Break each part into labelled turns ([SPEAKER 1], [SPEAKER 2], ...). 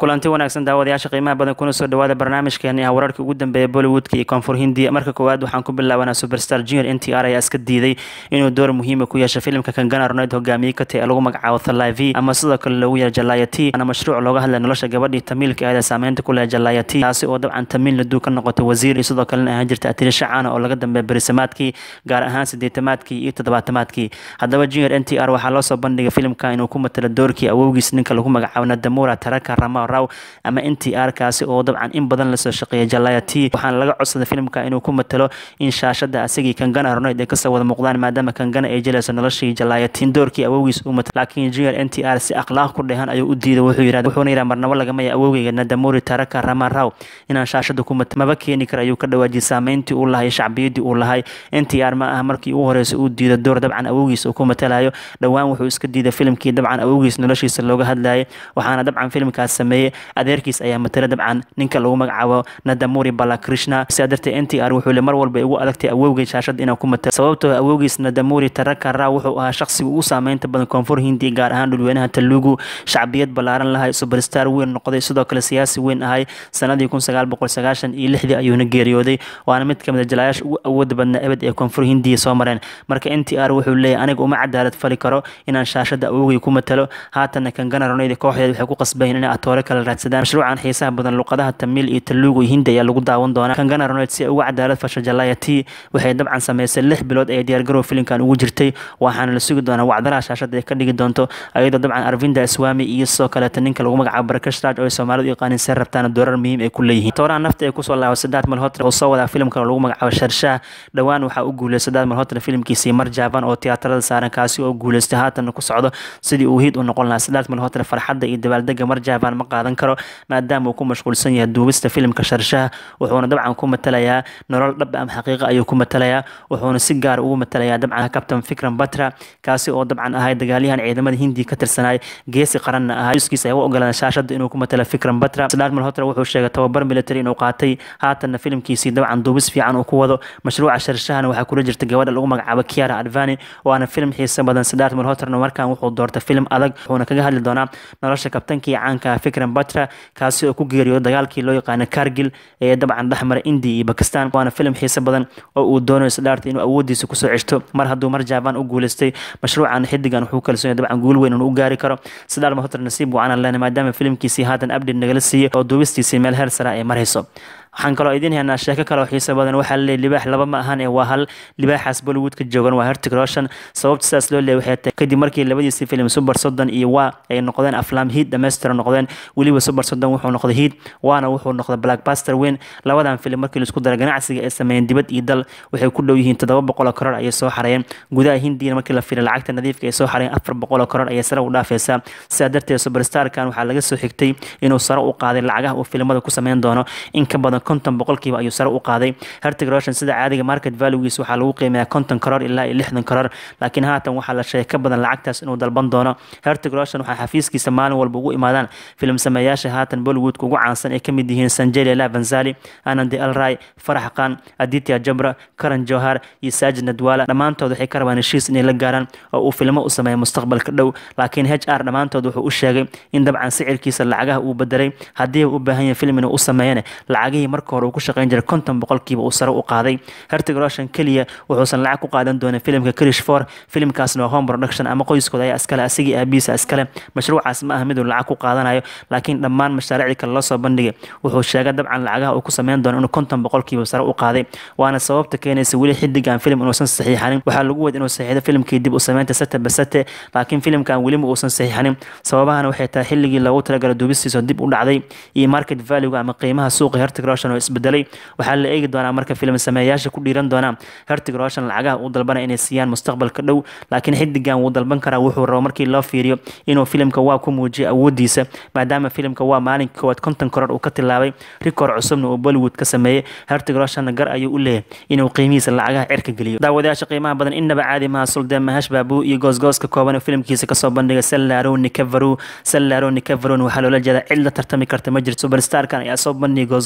[SPEAKER 1] kulanti wanaagsan daawadayaasha qiimaha badan kuna soo dhawaada barnaamijkeeni ah wararkii ugu dambeeya bollywoodka iyo koonfur hindiya marka koowaad waxaan ku bilaabanaa superstar junior n t r ayaa iska diiday inuu door muhiima ku yeesho filimka kangana roneyd hogaamiye ka tahi ee lagu magacaabo thaliv ama sidoo kale loogu yeero jalaya t waana mashruuc looga hadlay nolosha gabadhii tamiilka ahayd ee saameynta ku leh jalaya t taasi oo dabcan tamiil laduu ka noqotay wasiir iyo sidoo kalena ahaan jirta atirisha caana oo laga dambeeya berisamaadkii gaar ahaan sideetamaadkii iyo toddobaatamaadkii haddaba junior n t r waxaa loo soo bandhigay filimka inuu ku matalo doorkii awowgiis ninka lagu magacaabo nadamura taraka rama raw ama n t r kaasi oo dabcan in badan lasoo shaqeeyay jalaya t waxaana laga codsaday filimka inuu ku matalo in shaashada asagii kangana roneyd ay kasoo wada muuqdaan maadaama kangana ay jelayso noloshii jalaya t doorkii awowgiis uu matalo laakiin junior n t r si akhlaaq ku dhehan ayuu u diiday wuxuu yidhahda wuxuuna yidhaha marnabo lagamaya awowgeyga nadamuri taraka rama raw inaan shaashada ku matalo maba keeni kara ayuu ka dhawaajiyay saameyntii uu lahay shacbiyadii uu lahay n t r ma aha markii ugu horeysa uu diido door dabcan awowgiis uu ku matalayo dhowaan wuxuu iska diiday filimkii dabcan awowgiis noloshiisa looga hadlayay waxaana dabcan filimkaas sameeyey adeerkiis ayaa matala dabcan ninka lagu magacaabo nadamuri balakrishna sidaa darteed n t r wuxuu le mar walba igu adagtay awowgay shaashada inaan ku matalo sababtoo awowgiis nadamuri taraka ra wuxuu ahaa shaqsiga ugu saameynta badan koonfur hindiya gaar ahaan dhulweynaha talugu shacbiyad ballaaran lahay superstar weyn noqday sidoo kale siyaasi weyn ahay sanadii kun sagaal boqol sagaashan iyo lixdii ayuuna geeriyooday waana mid kamid a jalaayaasha ugu awooda badnaa ebed ee koonfur hindiya soo mareen marka n t r wuxuu leeyahy aniga uma cadaalad fali karo inaan shaashada awowgay ku matalo haatanna kangana roneyd kooxdeed waxay ku qasbayn inay atoore kala raadsadaan mashruucan xiisaha badan luqadaha tamiil iyo taluugu iyo hindi ayaa lagu daawan doonaa kangana roneyd si ay uga cadaalad fasho jalaya t waxay dabcan sameysay lix bilood ee diyaargarow filimkan ugu jirtay waxaana la sugi doonaa wacdaraha shaashada ay ka dhigi doonto ayadoo dabcan arvinda aswami iyo sidoo kaleeta ninka lagu magacaabo barakash raj oo ay soomaalidu yaqaanin see rabtaana doorar muhiim ay ku leeyihiin tooraha nafta ay kusoo laabo sadaad malhotra oo soo wadaa filimka lagu magacaabo sharshaah dhowaan waxaa u guuleystay sadaad malhotra filimkiisii mar jaaban oo tiyaatarada saaran kaasi oo guuleystay haatanna ku socdo sidii uu hiid u noqon lahaa sadaad malhotra farxadda iyo dabaaldega mar jaaban ma qaadan karo maadaama uu ku mashquulsan yahay duubista filimka sharshaah wuxuuna dabcan ku matalayaa nolol dhab ama xaqiiqa ayuu ku matalayaa wuxuuna si gaar ugu matalayaa dabcan kabtan fikran batra kaasi oo dabcan ahay dagaalyahan ciidamada hindiya ka tirsanay geesi qaranna ahaa juskiisa ay u ogolaan shaashada inuu ku matalo fikran batra sadaad malhotra wuxuu sheegay tababar military inuu qaatay haatanna filimkiisii dabcan duubis fiican uu ku wado mashruuca sharshahana waxaa kula jirta gabadha lagu magacaabo kiara advani waana filim xiisa badan sadaad malhotrna markan wuxuu doortay filim adag wuxuuna kaga hadli doonaa nolosha kabtankii caanka fikran batra kaasi oo ku geeriyo dagaalkii loo yaqaano kargil ee dabcan dhexmara indiya iyo bakistan waana filim xiise badan oo uu doonayo sadaarta inuu awoodiisa kusoo ceshto mar hadduu mar jaaban u guuleystay mashruucan xidigan wuxuu kalsoon dabcan guul weyn inuu u gaari karo sadaar malhotra nasiib wacanan lena maadaama filimkiisii haatan abdid nagala siiyey oo duubistiisii meel heer sara ay marayso waxaan kaloo idiin haynaa sheeko kale oo xiiso badan waxaa laleeyahy libaax laba ma ahan ee waa hal libaaxaas bollywoodka joogan waa hertig roshan sababta sidaas loo leeyahy waxay tahay kadib markii labadiisii filim super soddon iyo waa ay noqdeen aflaam hiid dhammaystira noqdeen weliba super soddon wuxuu noqday hiid waana wuxuu noqday blackbuster weyn labadan filim markii laisku dara ganacsiga ay sameeyeen dibad iyo dal waxay ku dhow yihiin toddoba boqol oo koror ayay soo xarayeen gudaha hindiyana markii la firay lacagta nadiifka ay soo xarayeen afar boqol oo koror ayay sare u dhaafaysaa sidaa darteed superstarkan waxaa laga soo xigtay inuu sare u qaaday lacagaha uu filimada ku sameyn doono in ka badan konton boqolkiiba ayuu sare u qaaday hertig roshan sida caadiga market valuegiis waxaa lagu qiimeeyaa konton koror ilaa iyo lixdan koror laakiin haatan waxaa la sheegay ka badan lacagtaas inuu dalban doono hertig roshan waxaa xafiiskiisa maalin walba ugu imaadaan filim sameeyaasha haatan bollywoodka ugu caansan ay kamid yihiin sanjeli la vanzali anandi alray farax khan aditya jabra karan johar iyo saajid nadwala dhammaantood waxay ka rabaan heshiis inay la gaaraan oo uu filmo u sameeya mustaqbalka dhow laakiin h r dhammaantood wuxuu u sheegay in dabcan sicirkiisa lacagaha uu bedelay haddii u baahan yahay film inuu u sameeyana lacagihii marka hore ku shaqeyn jiray konton boqolkiiba uu sare u qaaday hertig roshan keliya wuxuusan lacag ku qaadan doonin filimka krish for filimkaasna waa home production ama qoyskooda ayaa iskale asigii aabihiisa iskale mashruucaas ma aha miduu lacag ku qaadanayo laakiin dhammaan mashaariicdii kale loo soo bandhigay wuxuu sheegay dabcan lacagaha uu ku sameyn doono inuu konton boqolkiiba sare u qaaday waana sababta keenaysa weli xidigan filim inuusan saxiixanin waxaa lagu wed inuu saxiixdo filimkii dib u sameynta sate basate laakiin filimkan weliba uusan saxiixanin sababahana waxay tahay xilligii loogu talagalay duubistiisa dib u dhacday iyo market valuega ama qiimaha suuqa hertig roshan oo isbedelay waxaa la eegi doonaa marka filim sameeyaasha ku dhiiran doonaa hertig roshan lacagaha uu dalbanaya inay siiyaan mustaqbalka dhow laakiin xidigan wuu dalban karaa wuxuu rabo markii loo fiiriyo inuu filimka waa ku muujiyo awoodiisa maadaama filimka waa maalinka koowaad konton koror uu ka tilaabay rikoor cusubna uu bollywood ka sameeyey hertig roshanna gar ayuu u leeyahay inuu qiimihiisa lacagaha cirka geliyo daawadayaasha qiimaha badan innaba caadi maha suldeen mahash baabu iyo goosgooska kooban oo filimkiisa kasoo bandhigay sallaaro nikavaru sallaaro nikavarun waxaa loola jeedaa cid la tartami karta ma jirto superstarkan ayaa soo bandhigay goosgoos aad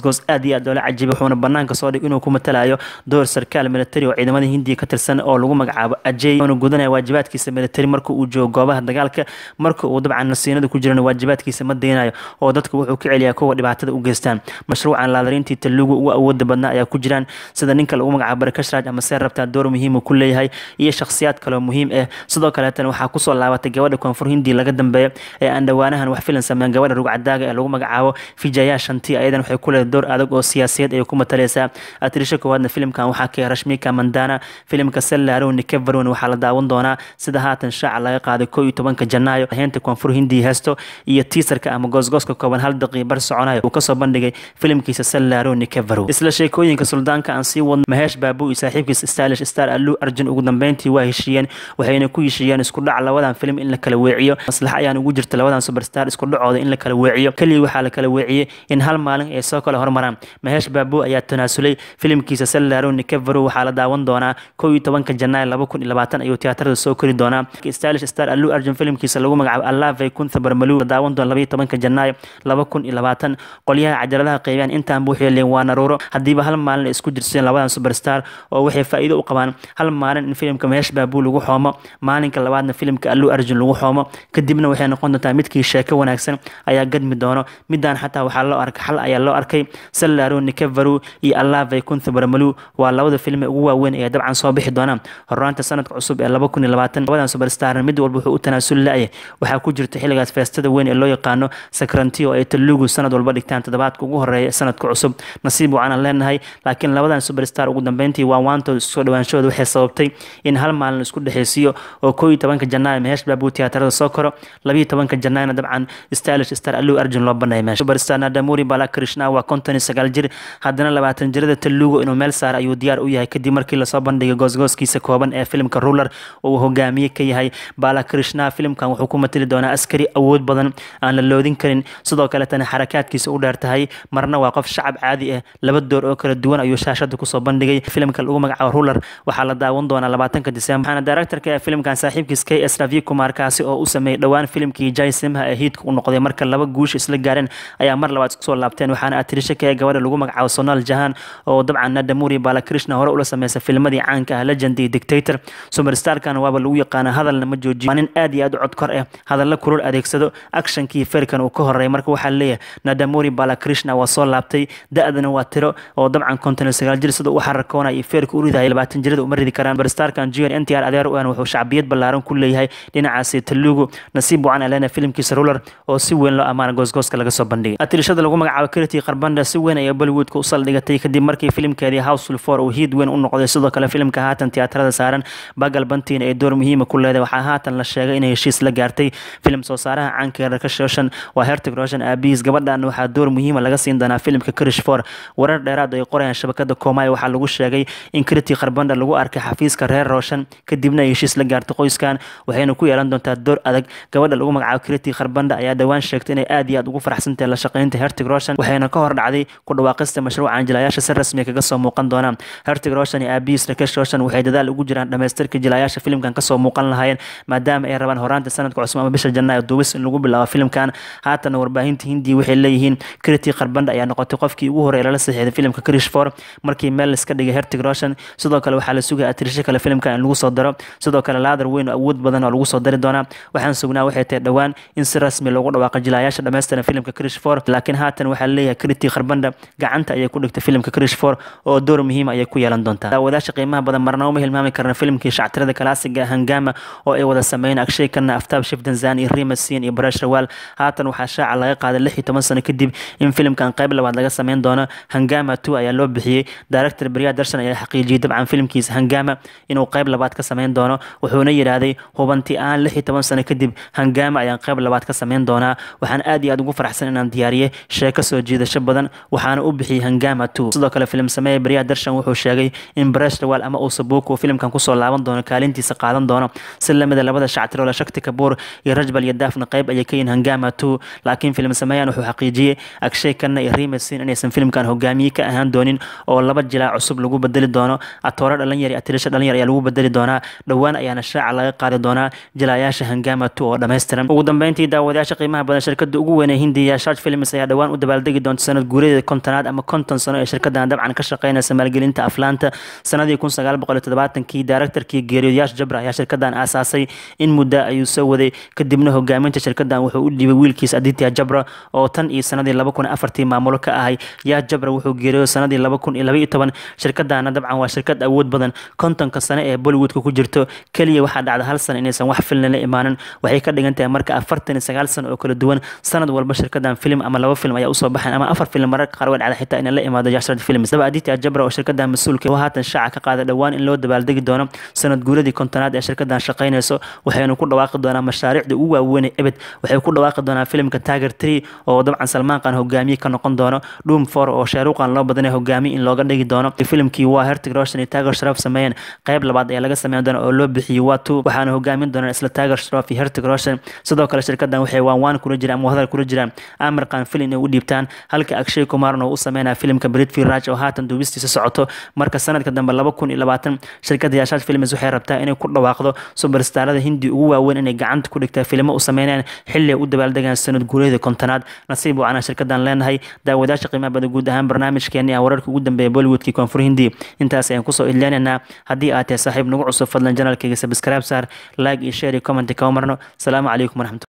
[SPEAKER 1] iyo aad loola cajibay wuxuuna banaanka soo dhig inuu ku matalayo door sarkaal militari oo ciidamada hindiya ka tirsan oo lagu magacaabo ajey uuna gudanaya waajibaadkiisa militari marka uu joogo goobaha dagaalka marka uu dabcan nasiinada ku jirana waajibaadkiisa ma deynayo oo dadka wuxuu ka celiyaa kuwa dhibaatada u geystaan mashruucan laadarintii talugu ugu awooda badnaa ayaa ku jiraan sida ninka lagu magacaabo barakashraaj ama see rabtaa door muhiima ku leeyahay iyo shakhsiyaad kaloo muhiim ah sidoo kaleetana waxaa kusoo laabatay gabadha koonfur hindiya laga dambeeya ee aan dhowaanahan wax filan sameyn gabadha rugcadaaga ee lagu magacaabo vijaya shanti ayadan waxay ku leedahay door adag oo siyaasiyad ay ku matalaysaa atirisha koowaadna filimkan waxaa ka rashmika mandana filimka sellaro nikevaron waxaa la daawan doonaa sida haatan shaaca laga qaaday koo iyo tobanka janaayo heenta koonfur hindiya heesto iyo tiisarka ama goosgooska kooban hal daqii bar soconayo uu kasoo bandhigay filimkiisa sellaro nikevaro isla sheekooyinka suldaanka aan sii wadno maheesh baabu iyo saaxiibkiisa stylish star alu arjun ugu dambeyntii waa heshiiyeen waxayna ku heshiiyeen isku dhac labadan filim in la kala weeciyo maslax ayaan ugu jirta labadan superstar isku dhacooda in la kala weeciyo keliya waxaa la kala weeciyey in hal maalin ay soo kala hormaraan maheesh baabu ayaa tanaasulay filimkiisa sellaro nikevaro waxaa la daawan doonaa kow iyo tobanka janaay laba kun iyo labaatan ayuu tiyaatarada soo kori doonaa stylish star alu arjun filimkiisa lagu magacaabo allave kuntha barmalu la daawan doona laba iyo tobanka janaayo laba kun iyo labaatan qolyaha cajaladaha qaybiyaan intaanba waxay leeyiin waa naruuro haddiiba hal maalin ay isku jirsadeen labadan superstar oo waxay faa'iido u qabaan hal maalin in filimka maheesh baabu lagu xoomo maalinka labaadna filimka alu arjun lagu xoomo kadibna waxay noqon doontaa midkii sheeko wanaagsan ayaa gadmi doono midaan xataa waxaa loo arkay xal ayaa loo arkay sellaro nikevaru iyo allave kuntha barmalu waa labada film ee ugu waaweyn ee dabcan soo bixi doonaan horaanta sanadka cusub ee laba kun iyo labaatan labadan superstar mid walba wuxuu u tanaasul la-yahay waxaa ku jirta xilligaas feestada weyn ee loo yaqaano sakrantiyo ay talugu sanad walba dhigtaan toddobaadka ugu horeeya sanadka cusub nasiib wacanan leenahay laakiin labadan superstar ugu dambeyntii waa waantood soo dhawaanshahooda waxay sababtay in hal maalin isku dhexeysiiyo oo koo iyo tobanka janaayo maheesh baabu tiyaatarada soo koro labiyo tobanka janaayna dabcan stylish star alu arjun loo banaya meesha superstar nadamuri balakrishna waa konton iyo sagaal jir haddana labaatan jirada talugu inuu meel saara ayuu diyaar u yahay kadib markii lasoo bandhigay goosgooskiisa kooban ee filimka ruler oo uu hogaamiye ka yahay balakrishna filimkan wuxuu ku matali doonaa askari awood badan aan la loodin karin sidoo kaletana xarakaadkiisa u dheer tahay marna waa qof shacab caadi ah laba door oo kala duwan ayuu shaashada kusoo bandhigay filimka lagu magacaabo ruler waxaa la daawan doonaa labaatanka disembar waxaana directorka ee filimkan saaxiibkiis k s ravi kumar kaasi oo u sameeyey dhowaan filimkii jai simha ee hiidka u noqday marka laba guush isla gaareen ayaa mar labaad isku soo laabteen waxaana atirisha ka ee gabadha lagu magacaabo sonal jahan oo dabcan nadamuri balakrishna hore ula sameysay filmadii caanka ah legend iyo dictator superstarkan waaba lagu yaqaana hadalna ma joojiyo waa nin aad iyo aad u cod kor ah hadalla kulul adeegsado actionkii ferkan uu ka horeeyay marka waxaa leeyahay nadamuri balakrishna waa soo laabtay da-dana waa tiro oo dabcan konton iyo sagaal jir sida u xarakoonaya iyo feerka u ridaya labaatan jirada uma ridi karaan superstarkan junior n t r adeer u an wuxuu shacbiyad ballaaran ku leeyahay dhinacaasi talugu nasiib wacan alena filimkiisa ruler oo si weyn loo amaana goosgooska laga soo bandhigay atirishada lagu magacaabo kiriti qarbanda si weyn ayaa bollywoodka u saldhigatay kadib markii filimkeedii houseful four uu hiid weyn u noqday sidoo kale filimka haatan tiyaatarada saaran bagal bantiin ee door muhiima ku leedahay waxaa haatan la sheegay inay heshiis la gaartay filim soo saaraha caanka rakash roshan waa hertig roshan aabihiis gabadhan waxaa door muhiima laga siin doonaa filimka kirish four warar dheeraad ay qorayaan shabakada koomay waxaa lagu sheegay in kiriti qarbanda lagu arkay xafiiska reer roshan kadibna ay heshiis la gaartay qoyskan waxayna ku yeelan doontaa door adag gabadha lagu magacaabo kiriti qarbanda ayaa dhowaan sheegtay inay aad iyo aad ugu faraxsantahay la shaqeynta hertig roshan waxayna ka hor dhacday ku dhawaaqista mashruucan jilayaasha si rasmi kaga soo muuqan doonaan hertig roshan iyo aabihiis rakesh roshan waxay dadaal ugu jiraan dhamaystirka jilayaasha filimkan kasoo muuqan lahaayeen maadaama ay rabaan horaanta sanadka cusub ama bisha janaayo duubis in lagu bilaabo filimkan haatana warbaahinta hindiya waxay leeyihiin kiriti qarbanda ayaa noqotay qofkii ugu horeeya lala saxiixday filimka krish for markii meel iska dhigay hertig roshan sidoo kale waxaa la sugaya atirisho kale filimkan in lagu soo daro sidoo kale laadar weyn oo awood badan oo lagu soo dari doonaa waxaan sugnaa waxay tahay dhowaan in si rasmi loogu dhawaaqo jilayaasha dhammaystiran filimka krish for laakiin haatan waxaa leeyahay kiriti qarbanda gacanta ayay ku dhigtay filimka krish for oo door muhiim ayay ku yeelan doontaa daawadaasha qiimaha badan marna uma hilmaami karna filimkii shactirada kalaasiga hangama oo ay wada sameeyeen akshay kana aftaab shifdanzan iyo rimasin iyo barash rawaal haatan waxaa shaaca laga qaaday lix iyo toban sano kadib in filimkan qayb labaad laga sameyn doono hangama two ayaa loo bixiyey director beriya darshan ayaa xaqiijiyey dabcan filimkiisa hangama inuu qayb labaad ka sameyn doono wuxuuna yidhaahday hubanti aan lix iyo toban sano kadib hangama ayaan qayb labaad ka sameyn doonaa waxaan aad iyo aad ugu faraxsan inaan diyaariyey sheeko soo jiidasho badan waxaana u bixiyey hangama two sidoo kale filim sameeya beriya darshan wuxuu sheegay in barash rawaal ama usabuuk uu filimkan kusoo laaban doono kaalintiisa qaadan doono si lamida labada shactiroola shakti kabuur iyo rajbal iyo daafna qayb ayay ka yihiin hangama two laakiin filim sameeyaan wuxuu xaqiijiyey akshay kanna iyo rimasin inaysan filimkan hogaamiye ka ahaan doonin oo laba jilaa cusub lagu bedeli doono atoore dhalinyar iyo atirisha dhalinyar ayaa lagu bedeli doonaa dhowaan ayaana shaaca laga qaadi doonaa jilayaasha hangama two oo dhammaystiran ugu dambeyntii daawadayaasha qiimaha badan shirkada ugu weyn ee hindiya shart films ayaa dhowaan u dabaaldegi doonta sanad guuradeeda kontonaad ama konton sano ee shirkadan dabcan ka shaqeynaysa maalgelinta aflaanta sanadii kun sagaal boqol iyo todobaatankii daaraktarkii geeriyoodyaasha jabra ayaa shirkadan aasaasay in muddo ayuu soo waday kadibna hogaaminta shirkadan wuxuu u dhiibay wiilkiis aditya jabra oo tan iyo sanadii laba kun afartii maamulo ka ahay yaa jabra wuxuu geeriyooday sanadii laba kun iyo laba iyo toban shirkadana dabcan waa shirkad awood badan kontonka sano ee bollywoodka ku jirto keliya waxaa dhacda hal sana inaysan wax filna la imaanin waxay ka dhigan tahay marka afartan iyo sagaal sano oo kala duwan sanad walba shirkadan film ama laba film ayaa usoo baxayn ama afar film mararka qaar way dhacda xitaa inay la imaado jashrad films daba aditya jabra oo shirkadan mas-uulka oo haatan shaaca ka qaada dhowaan in loo dabaaldegi doono sanad guuladii kontonaad ee shirkadan shaqeynayso waxaynu ku dhawaaqi doonaa mashaariicda ugu waaweynay ebed waxay ku dhawaaqi doonaa filimka tiger tree oo dabcan salmaan qaan hogaamiye ka noqon doono doom for oo shaaruqan loo badanay hogaamiye in looga dhigi doono filimkii waa hertig roshan iyo tiger sharaf sameeyeen qayb labaad ayaa laga sameyn doona oo loo bixiyey waa two waxaana hogaamin doonaan isla tiger sharaf iyo hertig roshan sidoo kale shirkadan waxay waanwaan kula jiraan ama hadal kula jiraan amir qaan filin ay u dhiibtaan halka akshay kumaarna uu u sameynaya filimka britfi raj oo haatan duubistiisa socoto marka sanadka dambe laba kun iyo labaatan shirkada yaashaad films waxay rabtaa inay ku dhawaaqdo subarstarada hindi ugu waaweyn inay gacanta ku dhigtaa filimo u sameynayaan xilli ay u dabaaldegaan sanad guuleeda kontonaad nasiib wacanaa shirkadan leenahay daawadaasha qiimaha bada guud ahaan barnaamijkeeni ah wararka ugu dambeeya bollywoodkii koonfur hindi intaas ayaan kusoo idleenaynaa haddii aad tahay saaxiib nagu cusub fadlan janalkayga sabscribe saar like iyo share iyo comment kama marno asalaamu calaykum waraxmatu